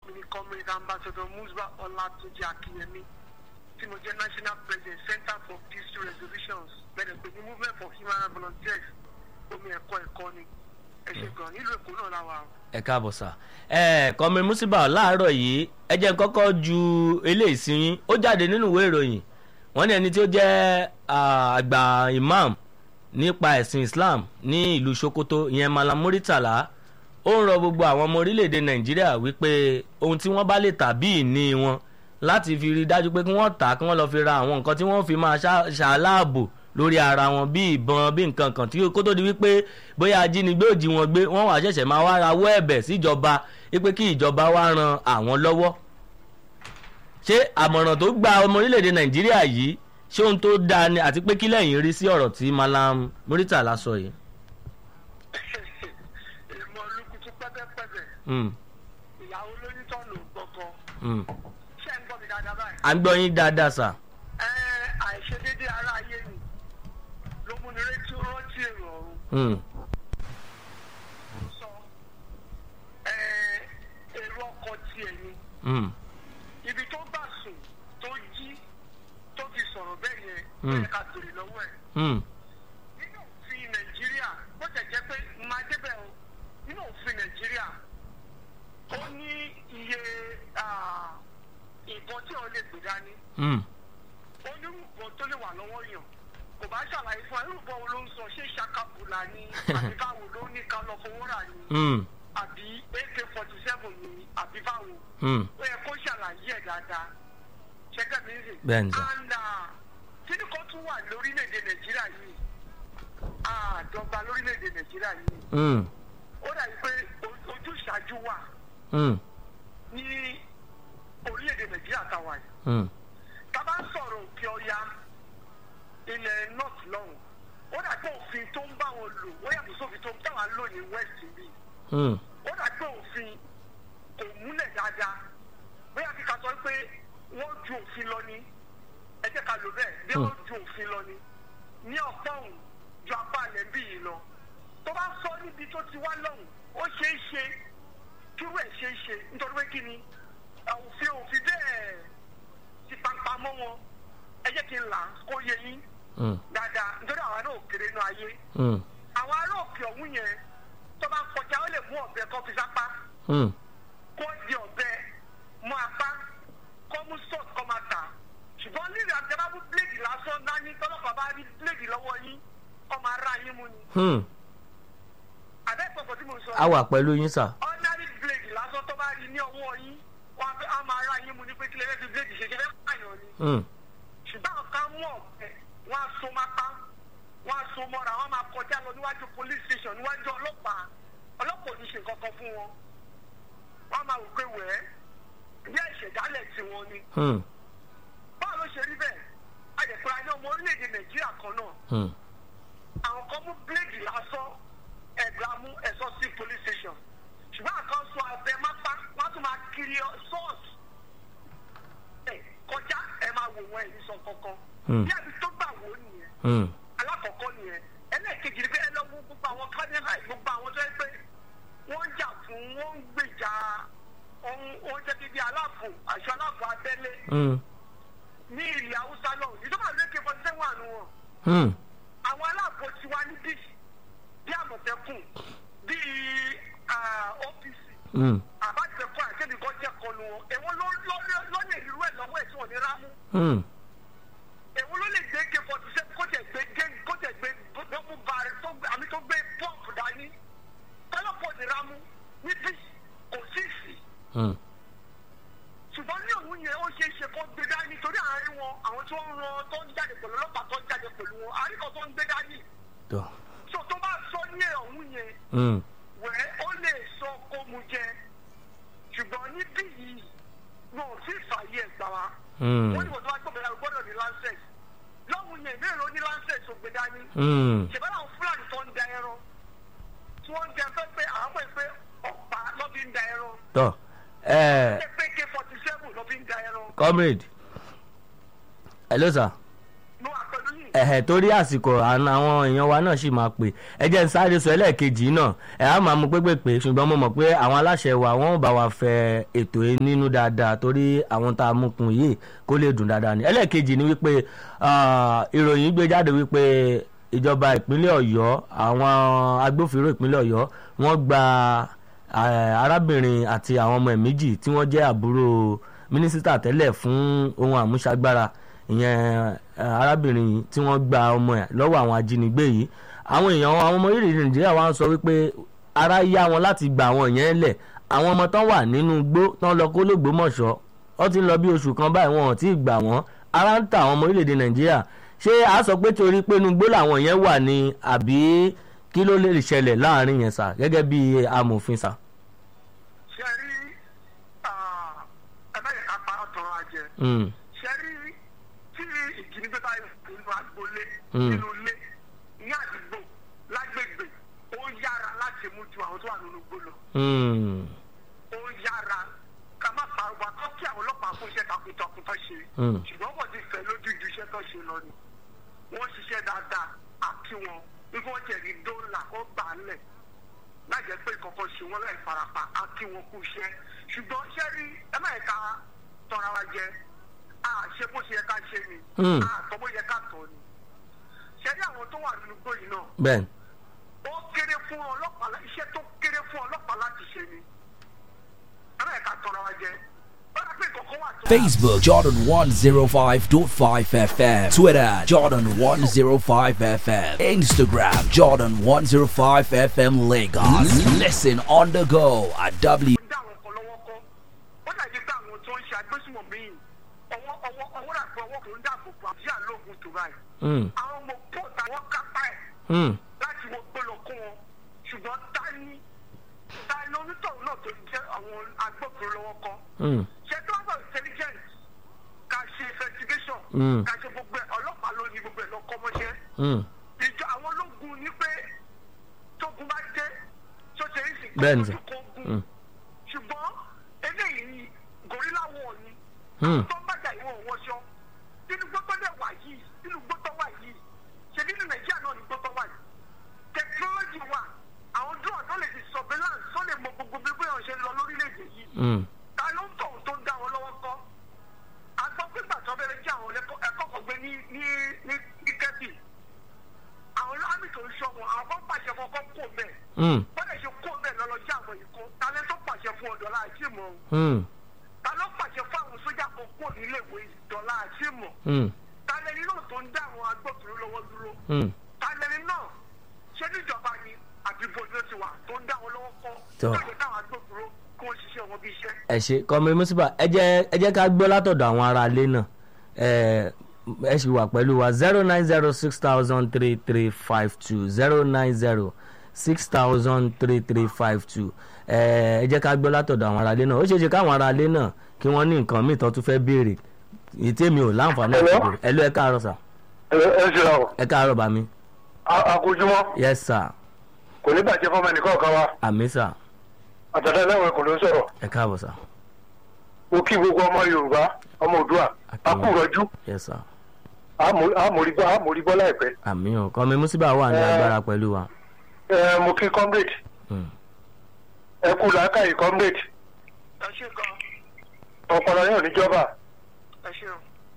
mi ní comrade ambassador musba ọlátúnjì akínyẹmí tí mo jẹ́ national president center for peace resolutions bẹ̀rẹ̀ pé ní movement for human rights volunteers omi ẹ̀kọ́ ẹ̀kọ́ ni ẹ ṣe gan nílùú èkó náà láwa o. ẹ káàbọ̀ sà ẹ kọ́mi musiba láàárọ̀ yìí ẹ jẹ́ n kọ́kọ́ ju eléyìí sí yín ó jáde nínú ìwé ìròyìn wọ́n ní ẹni tí ó jẹ́ ah, àgbà imam nípa ẹ̀sìn islam ní ìlú sokoto ìyẹn malam muritala ó ń rọ gbogbo àwọn ọmọ orílẹ̀-èdè nàìjíríà wípé ohun tí wọ́n bá lè tà bí ìní wọn láti fi rí i dájú pé kí wọ́n tà á kí wọ́n lọ́ọ́ fi ra àwọn nǹkan tí wọ́n fi máa ṣá- ṣàláàbò lórí ara wọn bí ìbọn bí nǹkan kan tí kó tó di wípé bóyá ajínigbé ò jí wọn gbé wọ́n wà ṣẹ̀ṣẹ̀ máa wá rawọ́ ẹ̀bẹ̀ síjọba wípé kí ìjọba wá ran àwọn lọ́wọ́ ṣé àmọ̀ràn tó gba ọmọ orílẹ̀-èdè nàìjíríà yìí ṣé ohun tó dáa ni àti pé kí lẹ́yìn rí sí ọ̀rọ̀ tí malam muritala sọ yìí. ìmọ̀ olùkùtù pẹ́pẹ́pẹ́pẹ́ Mm, ìyàwó lóyún tó lò gbọ̀ngàn mm. ṣé ń gbọ́ mi dáadáa báyìí. à ń gbọ́ yín dáadáa sà. ẹ àìṣedéédé ara ayé ni ló mú ni rétí rántí èrò ọ̀run Mm, sọ ẹ èrò ọkọ̀ tiẹ̀ ni mm, ibi tó gbà sùn tó jí tó fi sọ̀rọ̀ bẹ́ẹ̀ yẹn ó Mm. yẹ ká tèrè lọ́wọ́ ẹ̀. mm, nínú òfin nàìjíríà bó tẹ̀ jẹ́ pé máa débẹ̀ o nínú òfin nàìjíríà ó ní iye ah, nǹkan tí wọ́n lè gbé dání mm, ó ní nǹkan tó lè wà lọ́wọ́ yàn kò bá ṣàlàyé fún ẹ irúgbọ́n wo ló ń sọ ṣé ṣàkàbùlà ni àbí báwo ló ní ká lọ fowó rà ni mm, àbí ak forty seven ni àbí báwo mm. ó yẹ kó ṣàlàyé ẹ̀ dáadáa ṣẹ́gẹ́ mi ń sè. Bẹ́ẹ̀ni sà. and kíni kan tún wà lórílẹ̀‐èdè nàìjíríà yìí àdọ́gba lórílẹ̀‐èdè nàìjíríà yìí Mm, ó dàbí pé o- ojúṣàájú wà mm, ní orílẹ̀‐èdè nàìjíríà táwa yìí mm, tá a bá ń sọ̀rọ̀ òkè ọya ilẹ̀ north lọ́hùn ó dàbí pé òfin tó ń bá wọn lò ó yàtọ̀ sófin tó ń táwa ń lò ní west bíi mm, ó dà pé òfin kò múlẹ̀ dáadáa bóyá kí ká sọ pé wọ́n ju òfin lọ ni ẹ jẹ́ ká lò bẹ́ẹ̀ bí wọ́n ju òfin lọ ni ní ọ̀pọ̀ òun ju apá alẹ́ bí yìí lọ tó bá sọ níbi tó ti wá lọ́hùn ó ṣeé ṣe kírú ẹ̀ ṣeé ṣe nítorí pé kí ni òfin òfin bẹ́ẹ̀ ti pampa mọ́ wọn ẹ jẹ́ kí n là á kó yẹ yín mm, dáadáa nítorí àwọn náà ò kéré inú ayé mm, àwọn ará òkè ọ̀hún yẹn tó bá ń kọjá ó lè mú ọ̀bẹ kọ́ fi sápá mm, kó di ọ̀bẹ mú apá kó mú sọ́ọ̀t kó máa tà ṣùgbọ́n nílẹ̀ àtẹ́bá mú bíléèdì lásán dání tọ́lọ́pàá bá rí bíléèdì lọ́wọ́ yín kó máa ra yín mú ni mm. àbẹ́pọ̀pọ̀ tí mo sọ a wà pẹ̀lú yín sà. ordinary bíléèdì lásán tó bá rí ní ọwọ́ yín wọ́n á fẹ́- á máa ra yín mú ni pé kílẹ̀ fẹ́ fi bíléèdì ṣe ṣe fẹ́ pààyàn ni Mm, ṣùgbọ́n àwọn kan mú ọ̀bẹ wọ́n á so mápá wọ́n á so mọ́ra wọ́n máa kọjá lọ níwájú police station níwájú ọlọ́pàá ọlọ́pàá ò ní ṣe nǹkan kan fún wọn wọ́n á máa wò pé wẹ́ẹ́ bí ìṣẹ̀dálẹ̀ tiwọn ni mm, báwo ló ṣe rí bẹ́ẹ̀ àjẹpẹ́ ayé ọmọ orílẹ̀-èdè nàìjíríà kan náà mm, àwọn kan mú bíléèdì lásán ẹ̀gbà mú ẹ̀sọ́ sí police station ṣùgbọ́n àkan sọ abẹ mápá wọ́n á tún máa kiri sọ́ọ̀sì ẹ̀ kọjá ẹ̀ máa wò wọ́n ẹ̀yìn sọ kankan Hmm. bí àbí tó gbà wò ó nìyẹn mm, alákọ̀ọ́kọ́ nìyẹn ẹlẹ́ẹ̀kejì ni pé ẹ lọ wo gbogbo àwọn kádínà gbogbo àwọn tó yẹ pé wọ́n ń jà fún wọ́n ń gbèjà ohun oúnjẹ bíbí aláàbò àṣọ aláàbò abẹ́lé mm, ní ilẹ̀ haúsá náà ìjọba ìlú èké forty seven àánú wọn mm, àwọn aláàbò tiwa níbí bí àmọ̀tẹ́kùn bí opc mm, àbájẹkọ àtẹnì kan jẹ́ kọlu wọn èwo ló ló- ló lè irú ẹ̀ lọ́wọ́ ẹ̀ tí wọ́n ní rámú mm, èwo ló lè gbé ké forty seven kó tẹ̀ gbé gé kó tẹ̀ gbé gbogbo bàrẹ̀ tó gbé àmì tó gbé pọ́ǹpù dání tọ́lọ́pọ̀ ní rámú níbí kò sí sí mm. ṣùgbọ́n ní òun yẹn ó ṣe é ṣe kó gbé dání torí àárín wọn àwọn tó ń ran tó ń jáde pẹ̀lú ọlọ́pàá tó ń jáde pẹ̀lú wọn àárín kan tó ń gbé dání tọ́ so tó bá sọ ní ọ̀hún yẹn mm, wẹ́ ó lè sọ kó mu jẹ ṣùgbọ́n níbí yìí wọn ò tí ì fààyè ẹ̀ gbà wá mm, wọ́n ní wọ́n tó wá gbọ́dọ̀ láti gbọ́dọ̀ ní lancet lọ́hùn yẹn ìbéèrè oní lancet tó gbé dání mm. ṣèbára àwọn fúlàní tó ń da ẹran tí wọ́n ń jẹ pé pé àwọn pè pé ọ̀pá lọ́ fi ń da ẹran tọ́ ẹ pé pé k forty seven lọ́ fi ń da ẹran comrade hello sir ló wà pẹ̀lú yìí ẹ̀hẹ̀ torí àsìkò àna àwọn èèyàn wa náà sì máa pè ẹ jẹ́ n sáré sọ ẹlẹ́ẹ̀kejì náà ẹ̀ á máa mú pépèpé ṣùgbọ́n mo mọ̀ pé àwọn aláṣẹ wa wọ́n ò bá wa fẹ ètò yìí nínú dáadáa torí àwọn tá a mú kun yìí kó lè dùn dáadáa ni ẹlẹ́ẹ̀kejì ni wípé ah, ìròyìn gbé jáde wípé ìjọba ìpínlẹ̀ ọ̀yọ́ àwọn agbófinró ìpínlẹ̀ ọ̀yọ́ wọ́n gba eh, arábìnrin àti àwọn ọmọ ẹ̀ méjì tí wọ́n jẹ́ àbúrò mínísítà tẹ́lẹ̀ fún ohun àmúṣagbára ìyẹn eh, arábìnrin yìí tí wọ́n gba ọmọ ẹ̀ lọ́wọ́ àwọn ajínigbé yìí àwọn èèyàn àwọn ọmọ orílẹ̀-èdè nàìjíríà wa ń sọ wípé ara yá wọn láti gba àwọn yẹn lẹ̀ àwọn ọmọ tán wà nínú igbó tán lọ kó lógbómọ̀ṣọ́ wọ́n ti ń lọ bí oṣù kan báyìí wọn ò tí ì gbà wọ́n ara ń ta àwọn ọmọ orílẹ̀-èdè nàìjíríà ṣé a sọ pé torí pé inú igbó làwọn yẹn wà ní àbí kí ló lè ṣẹlẹ̀ láàrin yẹn sà gẹ́gẹ́ bí amòfin sà. ṣe rí ẹ̀mẹ́yẹ̀ ká pa ọ̀tọ̀rọ̀ àjẹ Mm, ṣe rí tí ìjínigbé bá yẹ nínú agboolé Mm. nínú ilé ní àdúgbò lágbègbè ó yára láti mú ju àwọn tó wà nínú igbó lọ mm, ó yára ká má pariwo akọ́ kí àwọn ọlọ́pàá fún iṣẹ́ takuntakun tó ṣe Mm. ṣùgbọ́n wọ́n ti fẹ́ lójú ju iṣẹ́ tó ṣe lọ ni wọ́n ṣiṣẹ́ dáadáa àti wọn wípé wọ́n jẹ̀rí dọ́là kó gbà á lẹ̀ láì jẹ́ pé kọ̀ọ̀kan ṣe wọ́n láì farapa àti wọn kú iṣẹ́ ṣùgbọ́n ṣẹ́ rí ẹ má yẹ ká tọ́ra wa jẹ a ṣe bó ṣe yẹ ká ṣe ni Mm. a tọ́ bó yẹ ká tọ́ ni ṣẹ́ rí àwọn tó wà nínú gbòyìn náà bẹ́ẹ̀ ó kéré fún ọlọ́pàá lá- iṣẹ́ tó kéré fún ọlọ́pàá láti ṣe ni ẹ má yẹ ká tọ́ra wa jẹ bọ́dà pé kọ̀ọ̀kan wà tó. Facebook Jordan 105.5 FM. Twitter Jordan 105 FM. Instagram Jordan 105 FM Lagos. Listen on the go at W. dá àwọn kan lọ́wọ́ kọ́ ó dàbí pé àwọn tó ń ṣe agbésùmọ̀ míì ọwọ́ ọwọ́ ọwọ́ rà pé ọwọ́ kò ń dáàbò bò àbí àlóògùn tó báyìí Mm, àwọn ọmọ pọ́ọ̀tà wọn kápá ẹ̀ mm, láti wọ gbọ́lọ̀ kó wọn ṣùgbọ́n tani tani onítọ̀hún náà tó jẹ́ àwọn agbófinró lọ́wọ́ kọ́ mm, ṣe tó wà bọ̀ intelligence ká ṣe investigation Mm. ká ṣe gbogbo ẹ̀ ọlọ́pàá ló ní gbogbo ẹ̀ lọ́kọ́ mọ́ṣẹ́ mm. ìjọ àwọn ológun ní pé tógun bá dé tó ṣe é sì Bẹ́ẹ̀ni sir. kó ogun Mm. ṣùgbọ́n eléyìí gorilla wọ̀ ni Hmm. tó ń bàjá ìwọ̀n wọṣọ nínú gbọ́tọ́ dẹ̀ wà yìí nínú gbọ́tọ́ wà yìí ṣe nínú nàìjíríà náà ní gbọ́tọ́ wà yìí technology wà àwọn drone tó lè di surveillance tó lè mọ gbogbo bí bóyá ṣe ń lọ lórílẹ̀‐èdè yìí Mm. ta ló ń tọ̀hún tó ń dá wọn lọ́wọ́ kọ́ a gbọ́ pé gbàtọ́ bẹ̀rẹ̀ jẹ́ àwọn ẹ̀kọ́ kan gbé ní ní ní ní kẹ́bì àwọn lámì tó ń ṣọ́ wọn àwọn kan pàṣẹ fún ọkọ̀ kó bẹ́ẹ̀ Mm. wọ́n lè ṣe kó bẹ́ẹ̀ lọ́lọ́ jẹ́ àwọn ìkó ta lẹ́ tó pàṣẹ fún ọ̀dọ́ láti mọ̀ ọ́n Mm. ta ló pàṣẹ fún àwọn sójà kan kó nílé ìwé ìdọ́là àti mọ̀ Mm. ta lẹ́ni náà tó ń dá àwọn agbófinró lọ́wọ́ dúró Mm. ta lẹ́ni náà ṣé níjọba ni àbí bòdó ti wà tó ń dá wọn lọ́wọ́ kọ́ Tọ́. tó lè dá àwọn agbófinró kó wọ́n ṣiṣẹ́ wọn bí iṣẹ́. ẹ ṣe kọ́mi mùsùlùmí ẹ jẹ́ ẹ jẹ́ ká gbọ́ látọ̀dọ̀ àwọn ará ilé náà ẹ ẹ sì wà pẹ̀lú wa zero nine zero six thousand three three five two zero nine zero six thousand three three five two ẹ ẹ jẹ́ ká gbọ́ látọ̀dọ̀ àwọn ará ilé náà ó ṣeé ṣe káwọn ará ilé náà kí wọ́n ní nǹkan míì tó tún fẹ́ béèrè ètè mi ò láǹfààní àti Hello? béèrè ẹ ló ẹ káàárọ̀ sà ẹ ẹ ṣe ra o ẹ káàárọ̀ bá mi àkójúmọ́ yes sir kò ní bàjẹ́ fọmọ ẹnìkan kan wa àmì sà àtàtà lẹ́wọ̀n kò ló ń sọ̀rọ̀ ẹ káàbọ̀ sà mo kí gbogbo ọmọ yorùbá ọmọ òdua akúrọ̀jú yes sir àmórígbọ́ àmórígbọ́ láìpẹ́ àmì ò kọ́mi mùsùlùmí wà ní Eh. agbára pẹ̀lú wa. ẹ mo kí comrade Mm. ẹ kú làákàyè comrade ẹ ṣe gan ọpọlọ yóò níjọba ẹ ṣe o.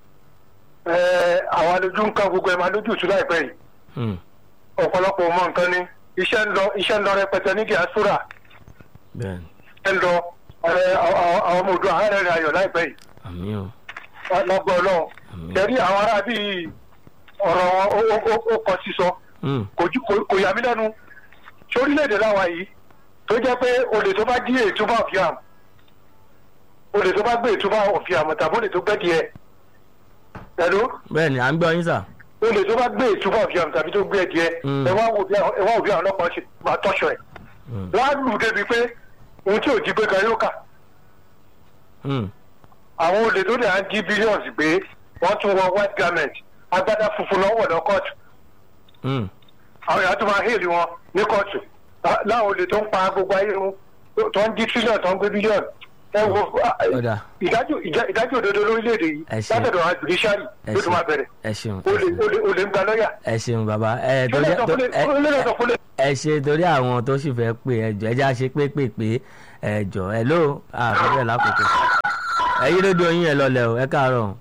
ẹ àwọn alójú nǹkan gbogbo ẹ máa lójú ìtú láìpẹ́ yìí Mm. ọ̀pọ̀lọpọ̀ ọmọ nǹkan ni iṣẹ́ ń lọ iṣẹ́ ń lọ rẹpẹtẹ ní diaspora bẹ́ẹ̀ni ẹ ń lọ ẹ, àwọn àwọn ọmọ òdua àárẹ̀ rẹ̀ ayọ̀ láìpẹ́ yìí àmì ò lọ́gbọ́ ọlọ́run Àmín. tẹ̀rí àwọn ará bíi ọ̀rọ̀ wọn ó- ó- ó- ó kọ sísọ Mm. kò ju- kò- kò yà mí lẹ́nu ṣé orílẹ̀-èdè láwa yìí tó jẹ́ pé olè tó bá jí ètúbà ọ̀fíàm olè tó bá gbé ètúbà ọ̀fíàm tàbí olè tó gbẹ́ díẹ̀ pẹ̀lú bẹ́ẹ̀ni à ń gbọ́ yín sà. olè tó bá gbé ètúbà ọ̀fíàm tàbí tó gbẹ́ díẹ̀ Mm. ẹ wá wò bí àwọn ẹ wá wò bí àwọn ọlọ́pàá ṣe máa tọ́ṣọ ẹ̀ Mm. wọ́n á lù ú débi pé ohun tí ò jí gbé gan yóò kà Mm. àwọn olè tó dẹ̀ á jí billions gbé wọ́n tún wọ white garment agbádá funfun lọ́wọ́ lọ kóòtù Mm. àwọn èèyàn tó máa hèlì wọn ní kóòtù lá- láwọn olè tó ń pa gbogbo ayé wọn tó- tó ń jí trillion tó ń gbé billion ẹ wo Ọ̀dà. ìdájọ́ ìjà- ìdájọ́ òdodo lórílẹ̀‐èdè yìí Ẹ ṣé. látọ̀dọ̀ àwọn judiciary ẹ ló tún máa bẹ̀rẹ̀ ẹ ṣeun o lè o lè o lè ń gba lọ́ọ̀yà ẹ ṣeun bàbá ẹ torí Lọ́lẹ̀ sọ fún lè- ẹ- lọ́lẹ̀ sọ fún lè- ẹ ṣe torí àwọn tó sì fẹ́ pé ẹjọ́ ẹjá ṣe pé pé pé ẹjọ́ ẹ ló àfẹ́fẹ́ lákòókò ẹ yí rédíò yín yẹn lọlẹ̀ o ẹ káàárọ̀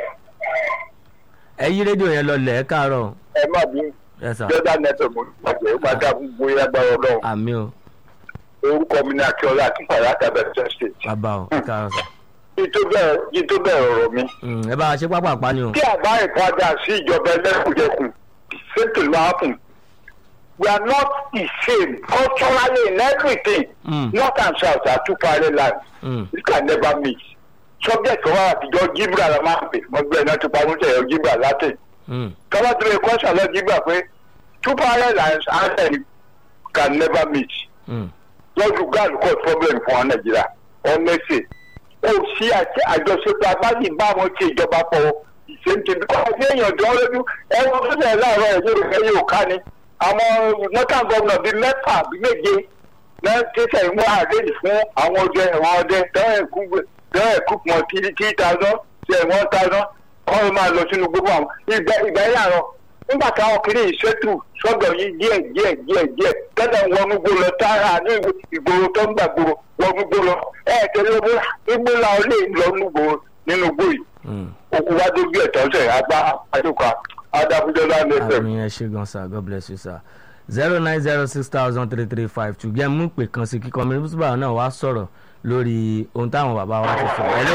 ẹ yí rédíò yẹn lọlẹ̀ ẹ káàárọ̀ ẹ má bí ẹ sà jordan network mo gbàgbé ó máa dá gbogbo yẹn agbára ọlọ́run àmì o orúkọ mi ní akíọlá akínpàdé àtàbẹ̀tẹ̀ state. bàbá o ẹ káàárọ̀ sà kí tó bẹ̀rẹ̀ kí tó bẹ̀rẹ̀ ọ̀rọ̀ mi. Mm, ẹ bá a ṣe pápá pa ni o tí àbá ìpadà sí ìjọba ẹlẹ́kùnjẹkùn ṣètò láàpùn we are not the same culturally in everything Mm. north and south are two parallel lands Mm. we can never meet subject kan wà àtijọ́ gibra la máa ń pè wọ́n gbé iná tó parun tẹ̀ ọ́ gibra latin Mm, tọ́lá tó lè kọ́ sàlọ́ gibra pé two parallel lands and can never meet mm, lọ́dún gáàlù kọ́ problem fún wa nàìjíríà honestly kò sí àti àjọṣepọ̀ abáyé bá wọn ṣe ìjọba pọ̀ ìṣèǹtì bí kò sí èèyàn jọ lójú ẹ̀wọ̀n tó tẹ̀ láàárọ̀ ẹ̀ yóò fẹ́ yóò ká ni àwọn northern governor bíi mẹ́fà bíi méje náà tẹ̀sẹ̀ ìmú àdéhùn fún àwọn ọdẹ ẹ̀wọ̀n ọdẹ tẹ́wọ̀n ẹ̀kú pọ̀ three thousand ṣe one thousand kọ́ ló máa lọ sínú gbogbo àwọn ìgbà ìgbà yẹn àárọ̀ nígbà táwọn kiri ìṣètù sọ́dọ̀ yìí díẹ̀ díẹ̀ díẹ̀ díẹ̀ tẹ́lẹ̀ wọnú gbó lọ tára ní ìgboro tó ń gbà gbòòrò wọnú gbó lọ ẹ̀ tẹ́lẹ̀ wọ́n igbó la ó lè lọ nínú gbòòrò nínú gbó yìí mm. òkú wá dójú ẹ̀ tọ́ sẹ̀ agbá àdúkà adáfúdọ́lá lẹ́sẹ̀. àmì ẹ ṣe gan sir god bless you sir zero nine zero six thousand three three five two jẹ́ mú pè kan sí kíkọ́ mi nígbà náà wá sọ̀rọ̀ lórí ohun táwọn bàbá wa ti sọ hello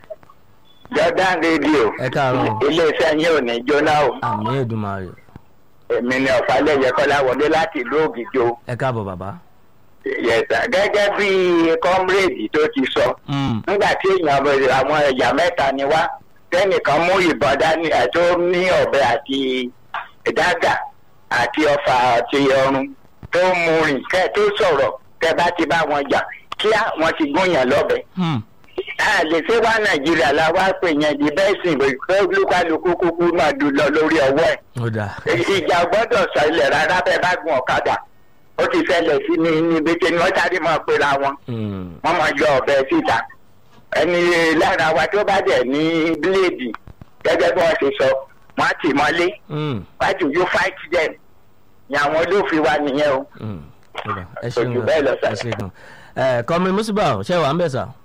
jordan radio ẹ káàárọ̀ iléeṣẹ́ yín ò ní jóná o àmì èdùmàrè èmi ni ọ̀fàlẹ́yẹ kọ́lá wọlé láti ìlú ògìjọ ẹ káàbọ̀ bàbá. yẹ̀sà gẹ́gẹ́ bí kọ́mírèdì tó ti sọ Mm, nígbà tí èèyàn bẹ̀rẹ̀ àwọn ẹ̀yà mẹ́ta ni wá tẹ́nìkan mú ìbọn dání ẹ̀ tó ní ọ̀bẹ àti dágà àti ọfà àti ọrùn tó mú rìn kẹ́ tó sọ̀rọ̀ tẹ́ bá ti bá wọn jà kíá wọn ti gúnyàn lọ́bẹ. mm, a lè ṣe wá nàìjíríà la wá pè yẹn di bẹ́ẹ̀ sìn pé olúkálukú kúkú máa dùn lọ lórí ọwọ́ ẹ̀ ó dáa ìjà gbọ́dọ̀ ṣẹlẹ̀ rárá bẹ́ẹ̀ bá gun ọ̀kadà ó ti ṣẹlẹ̀ sí ní níbi tí wọ́n sáré máa pera wọn Mm, wọ́n máa yọ ọ̀bẹ síta ẹni lára wa tó bá dẹ̀ ní bíléèdì gẹ́gẹ́ bí wọ́n ṣe sọ wọ́n á tì mọ́lé mm, why do you fight them ni àwọn olófin wa nìyẹn o. mm, ó dáa. ẹ ṣeun Ojú bẹ́ẹ̀ lọ, gan ẹ sir. ṣe gan ẹ kọ́mi musiba ṣé wàá ń bẹ̀ sà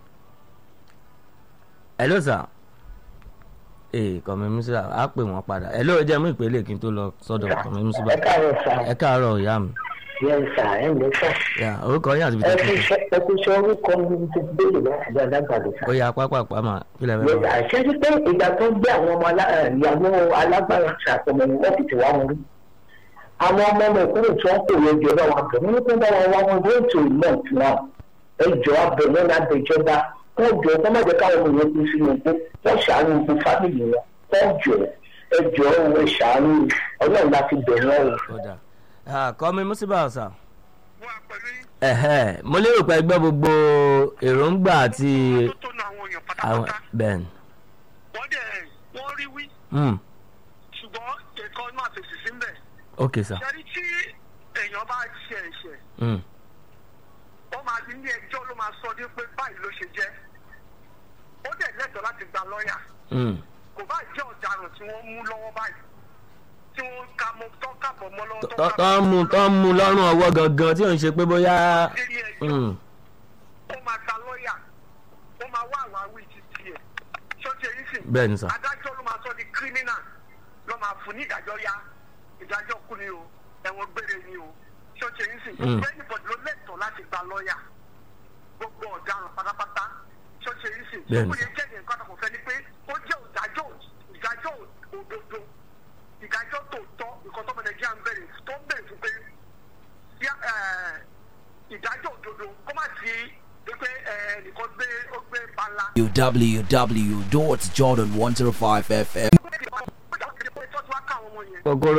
hello sà ee kọ́mi musiba á pè wọ́n padà hello ẹ jẹ́ mú ìpele kí n tó lọ sọ́dọ̀ kọ́mi musiba káàárọ̀ sá ẹ káàárọ̀ ìyá mi yẹn sá ẹ ń lọ sá Ya, orúkọ yín àti ibi ẹ tó kú ti sọ ẹ kú sọ orúkọ mi ti béèrè láti dáadáa gbàdúrà sá. ó yà pápápá mà kílẹ̀ yẹn fẹ́ sá bá ṣé ti pé ìgbà tó ń gbé àwọn ọmọ alá- ẹ, ìyàwó alágbára ṣàtọmọ ní wọ́n fi tì wá wọn rí. àwọn ọmọ ọmọ ìkúrò tí wọ́n kò yẹ jọ bá wọn bẹ̀ nínú tó ń bá wọn wá wọn wọ́n tó ìmọ̀ tí wọn. ẹ jọ abẹ lọ́nà àbẹ̀jọba wọ́n jọ kọ́ má jẹ́ káwọn ọmọ yẹn kú sínú ikú wọ́n ṣàánú ikú fámìlì wọn wọ́n jọ ẹ jọ ẹ ṣàánú ọlọ́run láti bẹ̀rẹ̀ wọn. ó dà kọ́mi musiba ọ̀sà. wà pẹ̀lú yín ẹ̀hẹ́ mo lérò pé ẹgbẹ́ gbogbo èròǹgbà àti tó tó nu àwọn èèyàn àwọn pátápátá bẹ́ẹ̀ ni. wọ́n dẹ̀ wọ́n rí wí Mm, ṣùgbọ́n ẹ̀kọ́ máa fèsì sí mbẹ̀. ok sir. ṣẹ́rí tí èèyàn bá ṣe ẹ̀ṣẹ̀ Mm, wọ́n máa ní ilé ẹjọ́ ló máa sọ ní pé báyìí ló ṣe jẹ́ ó dẹ̀ lẹ́tọ̀ọ́ láti gba lọ́ọ̀yà mm, kò bá jẹ́ ọ̀daràn tí wọ́n mú lọ́wọ́ báyìí tí wọ́n ka mọ́ tọ́ kàbọ̀ mọ́ lọ́wọ́ tọ́ tọ́ ń mú tọ́ ń mú lọ́rùn ọwọ́ gangan tí ò ń ṣe pé bóyá. dérí ẹjọ́ Mm, ó máa gba lọ́ọ̀yà ó máa wá àwáwí ti tiẹ̀ ṣọ́ọ̀tì èyí sì bẹ́ẹ̀ ni sà. adájọ́ ló máa sọ di kírímínà ló máa fún ní ìdájọ́ yá ìdájọ́ kú ni o ẹ̀wọ̀n gbére ni o ṣọ́ọ̀ṣì yìí sì Mm. gbogbo ẹnìbọ̀dì ló lẹ́tọ̀ọ́ láti gba lọ́ọ̀yà gbogbo ọ̀daràn pátápátá ṣọ́ọ̀ṣì yìí sì Bẹ́ẹ̀ni. gbogbo yẹn jẹ́ nǹkan tó kò fẹ́ ni pé ó jẹ́ ìdájọ́ ìdájọ́ òdodo ìdájọ́ tòótọ́ nǹkan tó mọ nàìjíríà ń bẹ̀rẹ̀ tó ń bẹ̀rẹ̀ fún pé yá- ẹ̀, ìdájọ́ òdodo kó má sí pé ẹ̀, nìkan gbé ó gbé bala www.jordan105fm. ó jà ó ti di pé tọ́jú wá ká àwọn ọmọ yẹn. kòkòrò